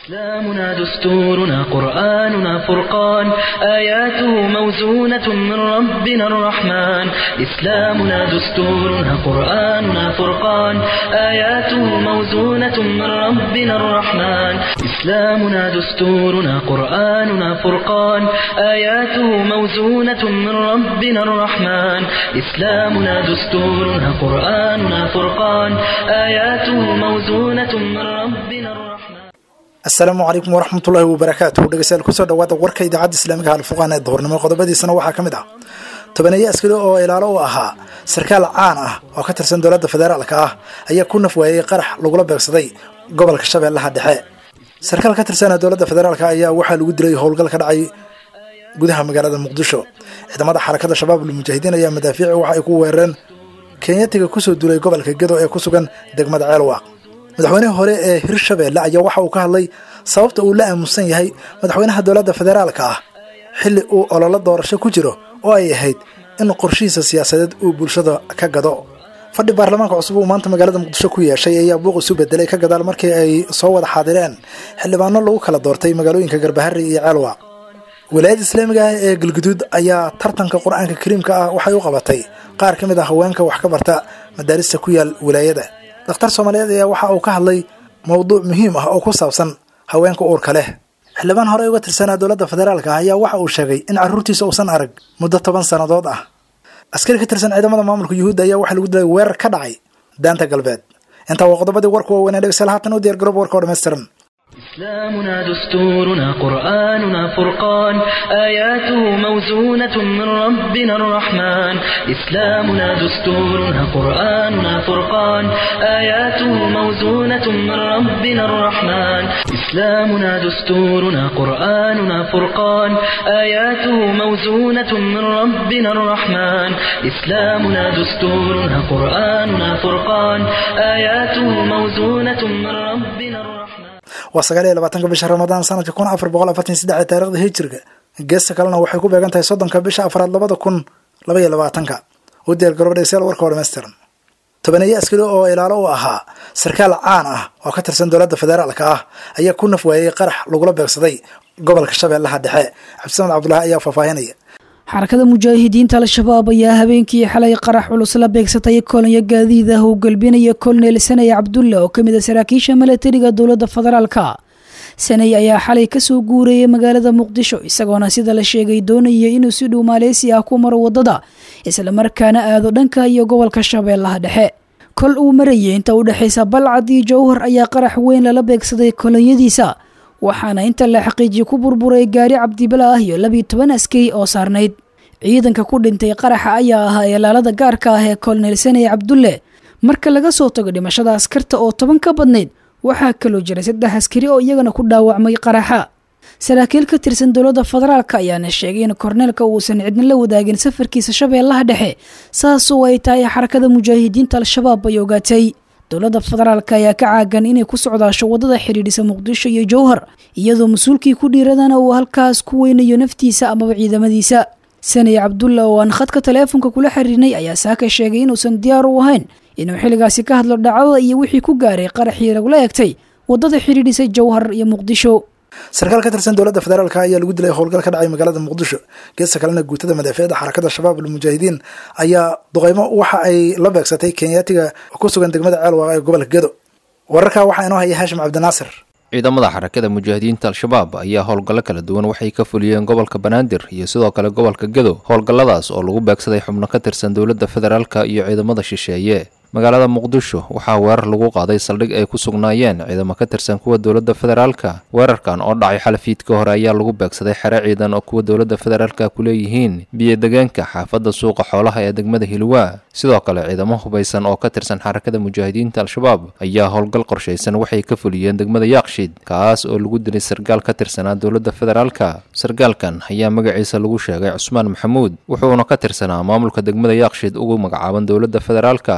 إسلامنا دستورنا قرآننا فرقان آياته موزونة من ربنا الرحمن إسلامنا دستورنا قرآننا فرقان آياته موزونة من ربنا الرحمن إسلامنا دستورنا قرآننا فرقان آياته موزونة من ربنا الرحمن إسلامنا دستورنا قرآننا فرقان آياته موزونة من ربنا الرحمن asalaamu calaykum waraxmatullaahi wabarakaatuh dhegeystayaal kusoo dhawaada warka idaacadda islaamiga alfuqaan ee duhurnimo qodobadiisana waxaa ka mid ah tobaneeye askari oo ilaalo u ahaa sarkaal caan ah oo ka tirsan dowladda federaalka ah ayaa ku naf waayey qarax lagula beegsaday gobolka shabeellaha dhexe sarkaal ka tirsana dowladda federaalk ayaa waxaa lagu dilay howlgal ka dhacay gudaha magaalada muqdisho ciidamada xarakada shabaabul mujaahidiin ayaa madaafiici waxa ay ku weerareen kenyatiga kusoo duulay gobolka gedo ee ku sugan degmada ceelwaaq madaxweynaha hore ee hirshabeelle ayaa waxa uu ka hadlay sababta uu la aamusan yahay madaxweynaha dowladda federaalka ah xilli uu ololo doorasho ku jiro oo ay ahayd in qorshihiisa siyaasadeed uu bulshada ka gado fadhi baarlamaanka cusub uu maanta magaalada muqdisho ku yeeshay ayaa buuq isu bedelay ka gadaal markii ay soo wada xaadireen xildhibaano lagu kala doortay magaalooyinka garbahari iyo ceelwaaq wilaayadda islaamiga ah ee galguduud ayaa tartanka qur-aanka kariimka ah waxay u qabatay qaar ka mid ah haweenka wax ka barta madaarista ku yaal wilaayada dakhtar soomaaliyeed ayaa waxa uu ka hadlay mowduuc muhiim ah oo ku saabsan haweenka uurka leh xildhibaan hore uga tirsanaa dowladda federaalka ah ayaa waxa uu sheegay in carruurtiisa uusan arag muddo toban sannadood ah askari ka tirsan ciidamada maamulka yuhuudda ayaa waxaa lagu dilay weerar ka dhacay daanta galbeed intaa waa qodobadii warku waaweynee dhegeystayaal haatan u diyar garoob warka oo dhammaystiran إسلامنا دستورنا قرآننا فرقان آياته موزونة من ربنا الرحمن إسلامنا دستورنا قرآننا فرقان آياته موزونة من ربنا الرحمن إسلامنا دستورنا قرآننا فرقان آياته موزونة من ربنا الرحمن إسلامنا دستورنا قرآننا فرقان آياته موزونة من ربنا الرحمن waa sagaal iyo labaatanka bisha ramadaan sanadka kun afar boqol afartan saddex ee taarikhda hijirka geesta kalena waxay ku beegan tahay soddonka bisha afraad labada kun laba iyo labaatanka u diyaar garoob dhegeystayaal warka oo dhammaystiran tobaneeye askari oo ilaalo u ahaa sarkaal caan ah oo ka tirsan dowladda federaalka ah ayaa ku naf waayey qarax lagula beegsaday gobolka shabeellaha dhexe cabdisamed cabdulaahi ayaa faahfaahinaya xarakada mujaahidiinta al-shabaab ayaa habeenkii xalay qarax culus la beegsatay kolonyo gaadiid ah uu galbinaya kolonel sanay cabdulle oo kamid a saraakiisha milatariga dowladda federaalka sanay ayaa xalay kasoo guurayay magaalada muqdisho isagoona sida la sheegay doonaya inuu si dhow maaleysi ah ku maro wadada islamarkaana aado dhanka iyo gobolka shabeellaha dhexe kol uu marayay inta u dhexaysa balcad iyo jowhar ayaa qarax weyn lala beegsaday kolonyadiisa waxaana inta la xaqiijiye ku burburay gaari cabdibala ah iyo labiyo toban askari oo saarnayd ciidanka ku dhintay qaraxa ayaa ahaa ilaalada gaarka ah ee kolonel saney cabdulle marka laga soo tago dhimashada askarta oo toban ka badnayd waxaa kaloo jira saddex askari oo iyagana ku dhaawacmay qaraxa saraakiil ka tirsan dowladda federaalka ayaana sheegay in korneelka uusan cidna la wadaagin safarkiisa shabeellaha dhexe saasoo ay tahay xarakada mujaahidiinta al-shabaab ay ogaatay dowladda federaalk ayaa ka caagan inay ku socdaasho waddada xidhiidhisa muqdisho iyo jowhar iyadoo mas-uulkii ku dhiiradana uu halkaas ku weynayo naftiisa amaba ciidamadiisa sanay cabdulla oo aan khadka taleefonka kula xiriirnay ayaa saaka sheegay inuusan diyaar u ahayn inuu xilligaasi ka hadlo dhacdada iyo wixii ku gaaray qaraxii lagula egtay waddada xidhiidhisa jowhar iyo muqdisho sarkaal ka tirsan dowladda federaalka ayaa lagu dilay howlgal ka dhacay magaalada muqdisho geesta kalena guutada madaafiicda xarakada shabaab almujaahidiin ayaa duqeymo waxa ay la beegsatay kenyaatiga ku sugan degmada ceelwaaq ee gobolka gedo wararkaa waxaa inoo haya haashim cabdinaasir ciidamada xarakada mujaahidiinta al-shabaab ayaa howlgallo kala duwan waxay ka fuliyeen gobolka banaadir iyo sidoo kale gobolka gedo howlgalladaas oo lagu beegsaday xubno ka tirsan dowladda federaalka iyo ciidamada shisheeye magaalada muqdisho waxaa weerar lagu qaaday saldhig ay ku sugnaayeen ciidamo ka tirsan kuwa dowladda federaalka weerarkan oo dhacay xalafiidka hore ayaa lagu beegsaday xere ciidan oo kuwa dowladda federaalka ku leeyihiin biyo-degeenka xaafadda suuqa xoolaha ee degmada hilwaa sidoo kale ciidamo hubaysan oo ka tirsan xarakada mujaahidiinta al-shabaab ayaa howlgal qorshaysan waxay ka fuliyeen degmada yaaqshid kaas oo lagu dilay sargaal ka tirsanaa dowladda federaalka sargaalkan ayaa magaciisa lagu sheegay cusmaan maxamuud wuxuuna ka tirsanaa maamulka degmada yaaqshid ugu magacaaban dowladda federaalka sidoo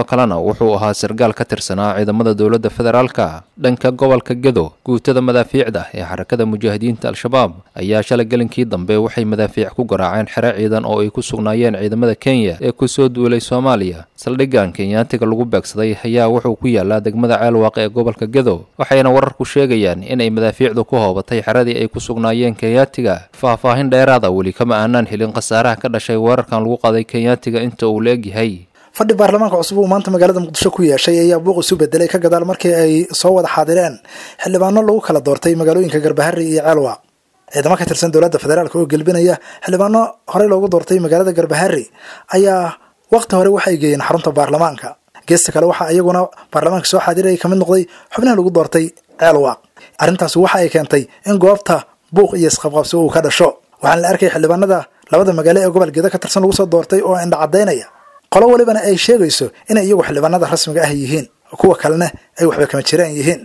kalena wuxuu ahaa sargaal ka tirsanaa ciidamada dowladda federaalka dhanka gobolka gedo guutada madaafiicda ee xarakada mujaahidiinta al-shabaab ayaa shalay gelinkii dambe waxay madaafiic ku garaaceen xere ciidan oo ay ku sugnaayeen ciidamada kenya ee kusoo duulay soomaaliya saldhiggan kenyaatiga lagu beegsaday ayaa wuxuu ku yaalaa degmada ceelwaaq ee gobolka gedo waxayna wararku sheegayaan inay madaafiicdu ku hoobatay xeradii ay ku sugnaayeen kenyaatiga faahfaahin dheeraada weli kama aanaan helin khasaaraha ka dhashay weerarkan lagu qaday kenyaatiga inta uu la egyahay fadhi baarlamaanka cusub uu maanta magaalada muqdisho ku yeeshay ayaa buuq isu bedelay ka gadaal markii ay soo wada xaadireen xildhibaano lagu kala doortay magaalooyinka garbahari iyo ceelwaaq ciidamo ka tirsan dowladda federaalk oo gelbinaya xildhibaano horey loogu doortay magaalada garbahari ayaa waqti hore waxay geeyeen xarunta baarlamaanka geesta kale waxaa iyaguna baarlamaanka soo xaadiraya kamid noqday xubnaha lagu doortay ceelwaaq arrintaasi waxa ay keentay in goobta buuq iyo isqabqabsi uu ka dhasho waxaana la arkay xildhibaanada labada magaalo ee gobol gedo ka tirsan lagu soo doortay oo indha caddaynaya qolo walibana ay sheegayso inay iyagu xildhibaanada rasmiga ah yihiin kuwa kalena ay waxba kama jiraan yihiin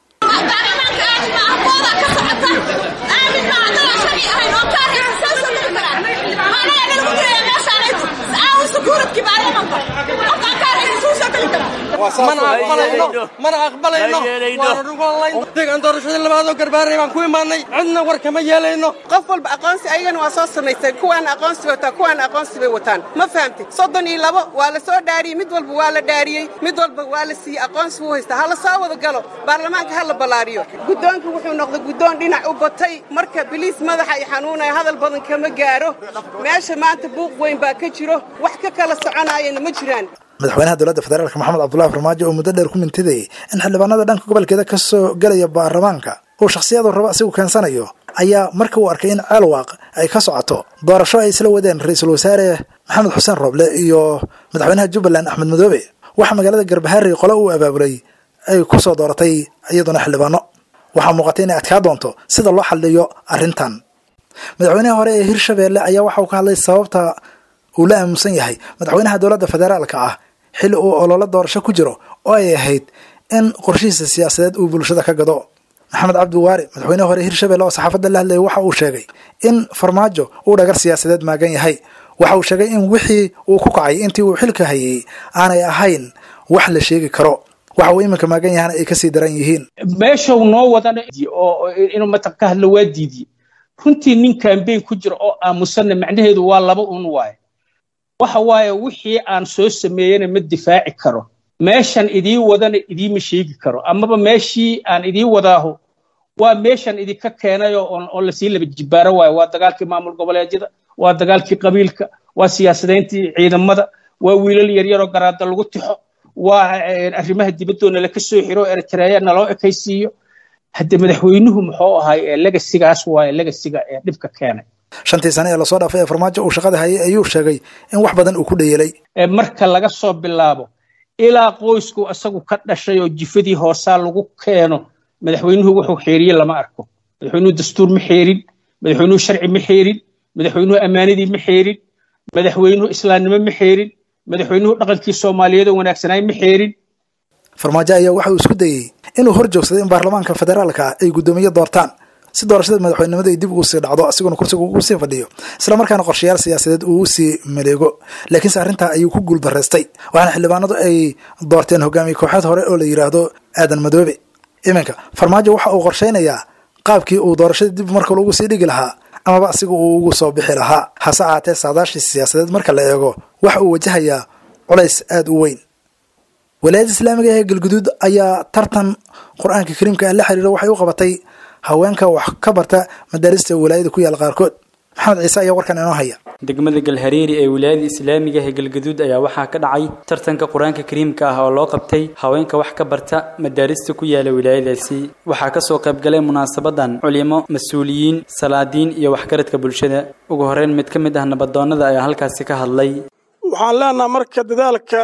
mana aqbalayno mana aqbalayno waana dhugoonlayn deegaan doorashadii labaadoo garbaaray baan ku imaanay cidna war kama yeelayno qof walba aqoonsi ayagana waa soo samaysay kuwaan aqoonsi wataa kuwaan aqoonsi bay wataan ma fahamtid soddon iyo labo waa la soo dhaariyey mid walba waa la dhaariyey mid walba waa la siiyey aqoonsi wuu haystaa ha la soo wada galo baarlamaanka ha la ballaariyo guddoonka wuxuu noqday guddoon dhinac u batay marka biliis madaxa i xanuunaya hadal badan kama gaaro meesha maanta buuq weyn baa ka jiro wax ka kala soconaayana ma jiraan madaxweynaha dowladda federaalk maxamed cabdullahi farmaajo oo muddo dheer ku mintidayay in xildhibaanada dhanka gobolkeeda ka soo gelaya baarlamaanka uu shakhsiyadu rabo asigu keensanayo ayaa marka uu arkay in ceelwaaq ay ka socoto doorasho ay isla wadeen ra-iisul wasaare maxamed xuseen rooble iyo madaxweynaha jubbaland axmed madoobe waxaa magaalada garbahari qole uu abaabulay ay ku soo dooratay iyaduna xildhibaano waxaa muuqatay inay adkaa doonto sida loo xaldhiyo arrintan madaxweynaha hore ee hirshabeelle ayaa waxa uu ka hadlay sababta uu la aamusan yahay madaxweynaha dowladda federaalka ah xilli uu ololo doorasho ku jiro oo ay ahayd in qorshihiisa siyaasadeed uu bulshada ka gado maxamed cabdi waari madaxweynaha hore hirshabelle oo saxaafadda la hadlayay waxa uu sheegay in farmaajo uu dhagar siyaasadeed maagan yahay waxa uu sheegay in wixii uu ku kacay intii uu xilka hayay aanay ahayn wax la sheegi karo waxa uu iminka maagan yahana ay kasii daran yihiin meeshau noo wadana oo inuu matan ka hadlo waa diidiyey runtii nin kambeyn ku jira oo aamusanna macnaheedu waa laba un waaye waxa waaye wixii aan soo sameeyena ma difaaci karo meeshan idii wadana idiima sheegi karo amaba meeshii aan idii wadaaho waa meeshan idinka keenayo oo lasii laba jibbaaro waayo waa dagaalkii maamul goboleedyada waa dagaalkii qabiilka waa siyaasadayntii ciidamada waa wiilal yaryaroo garaada lagu tixo waa arrimaha dibaddoona laka soo xiro eritreya naloo ekaysiiyo hadde madaxweynuhu muxuu ahay legasigaas waaye legasiga ee dhibka keenay shantii sane ee lasoo dhaafay ee farmaajo uu shaqada hayay ayuu sheegay in wax badan uu ku dhayeelay marka laga soo bilaabo ilaa qoysku isagu ka dhashay oo jifadii hoosaa lagu keeno madaxweynuhu wuxuu xeeriye lama arko madaxweynuhu dastuur ma xeerin madaxweynuhu sharci ma xeerin madaxweynuhu ammaanadii ma xeerin madaxweynuhu islaamnimo ma xeerin madaxweynuhu dhaqankii soomaaliyeed oo wanaagsanaay ma xeerin farmaajo ayaa waxa uu isku dayey inuu hor joogsaday in baarlamaanka federaalka ay guddoomiye doortaan si doorashada madaxweynenimada ay dib ugu sii dhacdo asiguna kursiga ugu sii fadhiyo isla markaana qorshayaal siyaasadeed uu usii maleego laakiinse arrintaa ayuu ku guuldarraystay waxaana xildhibaanadu ay doorteen hogaamiye kooxeed hore oo la yidhaahdo aadan madoobe iminka farmaajo waxa uu qorshaynayaa qaabkii uu doorashada dib markale ugu sii dhigi lahaa amaba asiga uu ugu soo bixi lahaa hase ahaatee saadaashii siyaasadeed marka la eego waxa uu wajahayaa culays aada u weyn walaayadda islaamiga ee galguduud ayaa tartan qur-aanka kariimka la xiriira waxay u qabatay haweenka wax ka barta madaarista walaayada ku yaal qaarkood maxamed ciise ayaa warkan inoo haya degmada galhareeri ee wilaayada islaamiga ee galgaduud ayaa waxaa ka dhacay tartanka qur-aanka kariimka ah oo loo qabtay haweenka wax ka barta madaarista ku yaala wilaayadaasi waxaa kasoo qaybgalay munaasabadan culimo mas-uuliyiin salaadiin iyo waxgaradka bulshada ugu horeyn mid ka mid ah nabadoonnada ayaa halkaasi ka hadlay waxaan leenaha marka dadaalka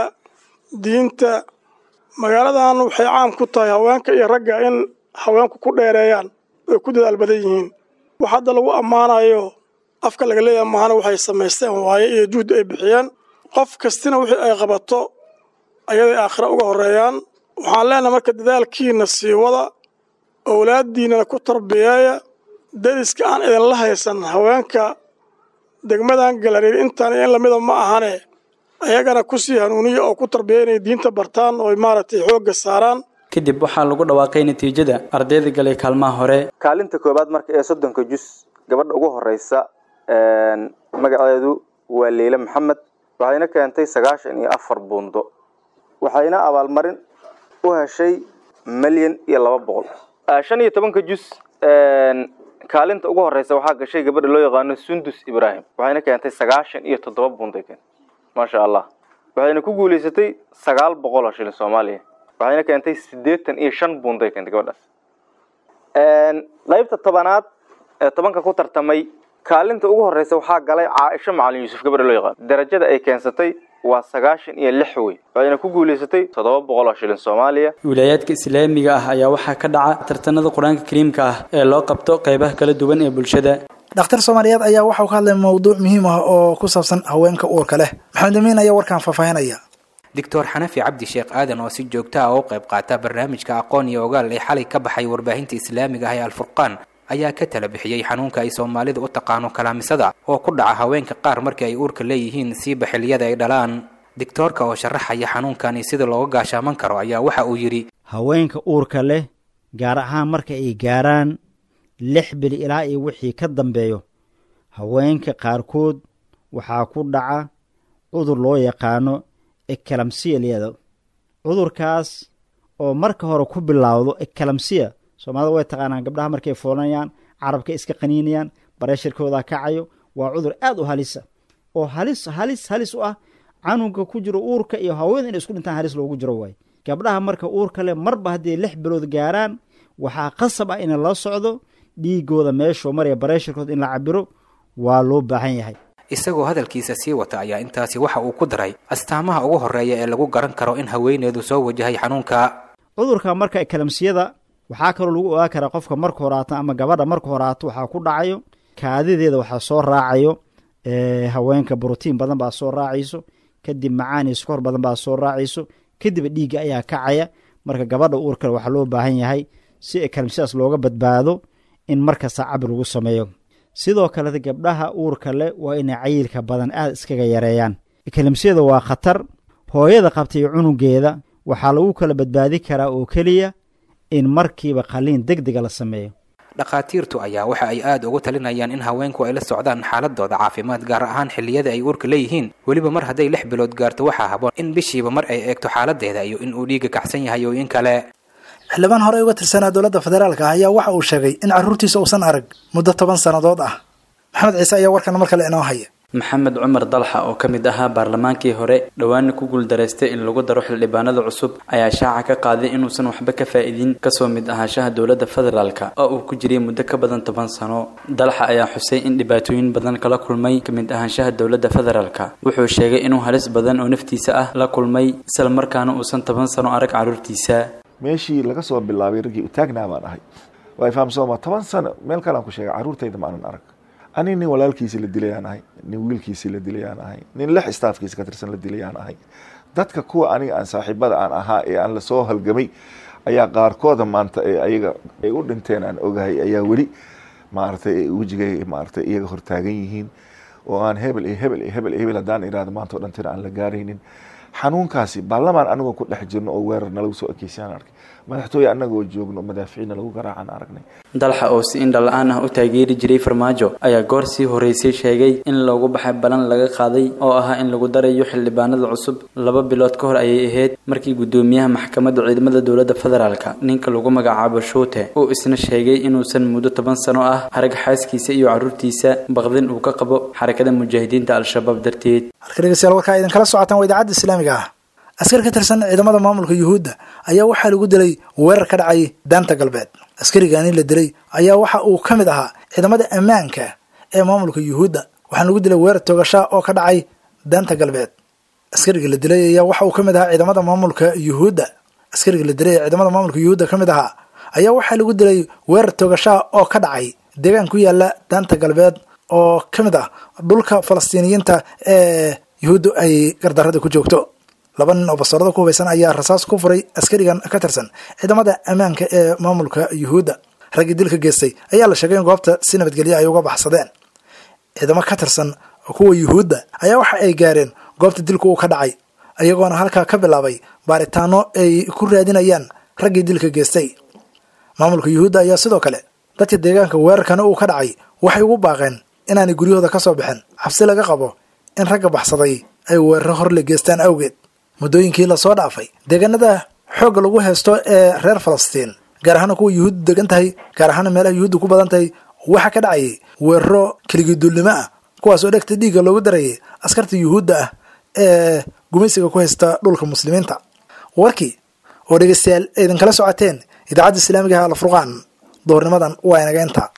diinta magaaladan waxay caam ku tahay haweenka iyo ragga in haweenku ku dheereeyaan ay ku dadaal badan yihiin wax hadda lagu ammaanayo afka laga leeyahay mahana waxay samaysteen waaye iyo juhdi ay bixiyeen qof kastina wixii ay qabato ayaday aakhira uga horreeyaan waxaan leenahay marka dadaalkiina sii wada owlaaddiinnana ku tarbiyeeya deriska aan idinla haysan haweenka degmadan galareer intaan in lamida ma ahane ayagana ku sii hanuuniya oo ku tarbiya inay diinta bartaan oo maaragtay xoogga saaraan kadib waxaa lagu dhawaaqay natiijada ardayda galay kaalmaha hore kaalinta koobaad marka ee soddonka jus gabadha ugu horeysa magaceedu waa leyle maxamed waxayna keentay sagaashan iyo afar buundo waxayna abaalmarin u heshay milyan iyo laba boqol shan iyo tobanka jus kaalinta ugu horeysa waxaa gashay gabadha loo yaqaano sundus ibrahim waxayna keentay sagaashan iyo toddoba buunday keentay maasha allah waxayna ku guuleysatay sagaal boqol oo shilin soomaaliya waxayna keentay siddeetan iyo shan buunday keentay gabadhaas qaybta tobanaad ee tobanka ku tartamay kaalinta ugu horeysa waxaa galay caaisho macalin yuusuf gabadha loo yaqaano darajada ay keensatay waa sagaashan iyo lix wey waxayna ku guuleysatay toddoba boqol oo shilin soomaaliya wilaayaadka islaamiga ah ayaa waxaa ka dhaca tartanada qur-aanka kariimka ah ee loo qabto qeybaha kala duwan ee bulshada dhakhtar soomaaliyeed ayaa waxauu ka hadlay mawduuc muhiim ah oo ku saabsan haweenka uurka leh maxamed amiin ayaa warkaan faahfaahinaya doctor xanafi cabdi sheekh aadan oo si joogta ah u qayb qaata barnaamijka aqoon iyo ogaal ee xalay ka baxay warbaahinta islaamiga ah ee alfurqaan ayaa ka tala bixiyey xanuunka ay soomaalida u taqaano kalaamisada oo ku dhaca haweenka qaar markii ay uurka leeyihiin siiba xilliyada ay dhalaan digtoorka oo sharaxaya xanuunkani sida looga gaashaaman karo ayaa waxa uu yidhi haweenka uurka leh gaar ahaan marka ay gaaraan lix bil ilaa iyo wixii ka dambeeyo haweenka qaarkood waxaa ku dhaca cudur loo yaqaano ekalamsiya liyada cudurkaas oo marka hore ku bilaawdo ekalamsiya soomaalida way taqaanaan gabdhaha markay foolanayaan carabka iska qaniinayaan bareeshirkooda kacayo waa cudur aad u halisa oo halis halis halis u ah canuga ku jiro uurka iyo haweenka inay isku dhintaan halis loogu jiro waay gabdhaha marka uurka leh marba hadday lix bilood gaaraan waxaa qasab ah in la socdo dhiigooda meeshuu maraya bareeshirkooda in la cabiro waa loo baahan yahay isagoo hadalkiisa sii wata ayaa intaasi waxa uu ku daray astaamaha ugu horreeya ee lagu garan karo in haweeneedu soo wajahay xanuunka cudurka marka ekalamsiyada waxaa kaloo lagu ogaa karaa qofka marka horaato ama gabadha marka horaato waxaa ku dhacayo kaadideeda waxaa soo raacayo haweenka brotiin badan baa soo raacayso kadib macaan iyo sukor badan baa soo raacayso kadib dhiigga ayaa kacaya marka gabadha uurkale waxaa loo baahan yahay si ekalamsiyadaas looga badbaado in markasta cabir lagu sameeyo sidoo kaleta gabdhaha uurka leh waa inay cayilka badan aada iskaga yareeyaan ekalamsiyada waa khatar hooyada qabta iyo cunugeeda waxaa lagu kala badbaadi karaa oo keliya in markiiba qalliin deg dega la sameeyo dhakhaatiirtu ayaa waxa ay aada ugu talinayaan in haweenku ay la socdaan xaaladooda caafimaad gaar ahaan xilliyada ay uurka leeyihiin weliba mar hadday lix bilood gaarto waxaa haboon in bishiiba mar ay eegto xaaladeeda iyo in uu dhiiga kacsan yahay oo in kale xildhibaan horey uga tirsanaa dowladda federaalka ah ayaa waxa uu sheegay in carruurtiisa uusan arag muddo toban sannadood ah maxamed ciise ayaa warkana mar kale inoo haya maxamed cumar dalxa oo ka mid ahaa baarlamaankii hore dhowaana ku guuldaraystay in lagu daro xildhibaanada cusub ayaa shaaca ka qaaday inuusan waxba ka faa'iidin kasoo mid ahaanshaha dowladda federaalka oo uu ku jiray muddo ka badan toban sano dalxa ayaa xusay in dhibaatooyin badan kala kulmay ka mid ahaanshaha dowladda federaalka wuxuu sheegay inuu halis badan oo naftiisa ah la kulmay isla markaana uusan toban sano arag carruurtiisa meeshii laga soo bilaabay raggii utaagnaa baan ahay waa fahamsooma toban sano meel kalean ku sheegay carruurtayda maanan arag ani nin walaalkiisi la dilayaan ahay nin wiilkiisi la dilayaan ahay nin lix staafkiisa ka tirsan la dilayaan ahay dadka kuwa aniga aan saaxiibada aan ahaa ee aan lasoo halgamay ayaa qaarkooda maanta ee ayaga ay u dhinteen aan ogahay ayaa weli maaragtay wejigay maaragtay iyaga hortaagan yihiin oo aan hebel iyo hebel iyo hebel iyo hebel haddaan irahdo maanta o dhantina aan la gaaraynin xanuunkaasi baarlamaan anagoo ku dhex jirno oo weerar nalagu soo ekeysayaan arkay madaxtooye anagoo joogno madaaficiinna lagu garaacaan aragnay dalxa oo si indha la-aan ah u taageeri jiray farmaajo ayaa goor sii horeysay sheegay in loogu baxay balan laga qaaday oo ahaa in lagu darayo xildhibaanada cusub laba bilood ka hor ayay ahayd markii guddoomiyaha maxkamadda ciidamada dowladda federaalka ninka lagu magacaabo shuute uu isna sheegay inuusan muddo toban sano ah arag xaaskiisa iyo carruurtiisa baqdin uu ka qabo xarakada mujaahidiinta al-shabaab darteed halka dhegeystayaal warkaa idinkala socotaan waa idaacadda islaamiga ah askar ka tirsan ciidamada maamulka yuhuudda ayaa waxaa lagu dilay weerar ka dhacay daanta galbeed askarigani la dilay ayaa waxa uu ka mid ahaa ciidamada ammaanka ee maamulka yuhuudda waxaana lagu dilay weerar toogashaa oo ka dhacay daanta galbeed askariga la dilay ayaa waxa uu ka mid ahaa ciidamada maamulka yuhuudda askariga la dilay ee ciidamada maamulka yuhuudda ka mid ahaa ayaa waxaa lagu dilay weerar toogashaa oo ka dhacay deegaan ku yaala daanta galbeed oo ka mid ah dhulka falastiiniyiinta ee yuhuuddu ay gardarada ku joogto laba nin oo bastoorada ku hubaysan ayaa rasaas ku furay askarigan ka tirsan ciidamada ammaanka ee maamulka yuhuudda raggii dilka geystay ayaa la sheegay in goobta si nabadgelya ay uga baxsadeen ciidamo ka tirsan kuwa yuhuudda ayaa waxa ay gaareen goobta dilku uu ka dhacay iyagoona halkaa ka bilaabay baaritaano ay ku raadinayaan raggii dilka geystay maamulka yuhuudda ayaa sidoo kale dadka deegaanka weerarkana uu ka dhacay waxay ugu baaqeen inaanay guryahooda ka soo bixin cabsi laga qabo in ragga baxsaday ay weeraro horle geystaan awgeed muddooyinkii lasoo dhaafay deegaanada xoogga lagu haysto ee reer falastiin gaar ahaana kuwa yuhuuddu degan tahay gaar ahaana meelaha yuhuuddu ku badan tahay waxaa ka dhacayay weeraro keligiduulnimo ah kuwaas oo dhegta dhiigga loogu darayay askarta yuhuudda ah ee gumaysiga ku haysta dhulka muslimiinta warkii oo dhegeystayaal aydan kala socoteen idaacadda islaamiga ah alfurqaan doornimadan waa inaga inta